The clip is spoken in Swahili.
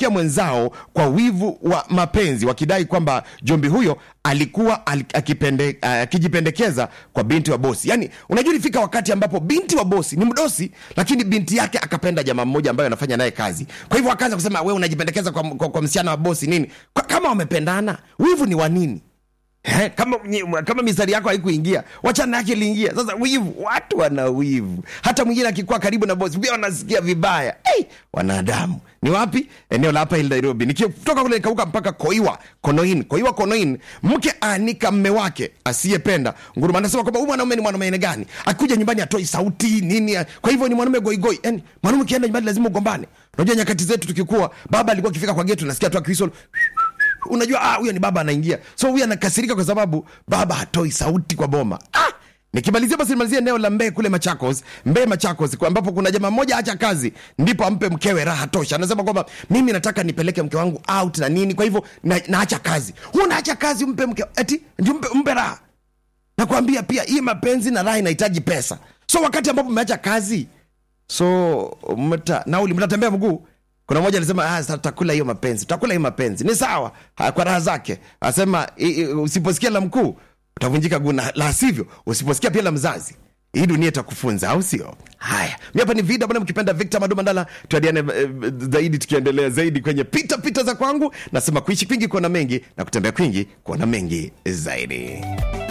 kumchukia mwenzao kwa wivu wa mapenzi wakidai kwamba jombi huyo alikuwa al- akipende- ah, akijipendekeza kwa binti wa bosi yaani unajua ilifika wakati ambapo binti wa bosi ni mdosi lakini binti yake akapenda jamaa mmoja ambaye anafanya naye kazi kwa hivyo akaanza kusema we unajipendekeza kwa, kwa, kwa msichana wa bosi nini kwa, kama wamependana wivu ni wa nini Eh, kama nyi- kama mistari yako haikuingia wachana yake iliingia sasa wivu watu wana wivu hata mwingine akikuwa karibu na bosi pia wanasikia vibaya hey, wanadamu ni wapi eneo la hapa hili nairobi nikitoka kule nikauka mpaka koiwa konoin koiwa konoin mke aanika mme wake asiyependa nguruma anasema kwamba huyu mwanaume ni mwanaume aina gani akikuja nyumbani atoi sauti nini kwa hivyo ni mwanaume goigoi yani mwanaume ukienda nyumbani lazima ugombane unajua nyakati zetu tukikuwa baba alikuwa akifika kwa getu nasikia tu akisol unajua ah, huyo ni baba anaingia so huyu anakasirika kwa sababu baba hatoi sauti kwa boma ah! nikimalizia basi nimalizia eneo la mbee kule machakos mbee machakos kwa ambapo kuna jamaa mmoja acha kazi ndipo ampe mkewe raha tosha anasema kwamba mimi nataka nipeleke mke wangu out na nini kwa hivyo na, naacha kazi huu naacha kazi umpe mke eti ndio mpe, mpe raha nakwambia pia hii mapenzi na raha inahitaji pesa so wakati ambapo mmeacha kazi so mta, nauli mtatembea mguu kuna mmoja alisema ah, sasa tutakula hiyo mapenzi tutakula hiyo mapenzi ni sawa ha, kwa raha zake asema i- i- usiposikia la mkuu utavunjika guu na la sivyo usiposikia pia la mzazi hii dunia itakufunza au sio haya mi hapa ni vida bwana mkipenda victor madumandala tuadiane eh, zaidi tukiendelea zaidi kwenye pita pita za kwangu nasema kuishi kwingi kuona mengi na kutembea kwingi kuona mengi zaidi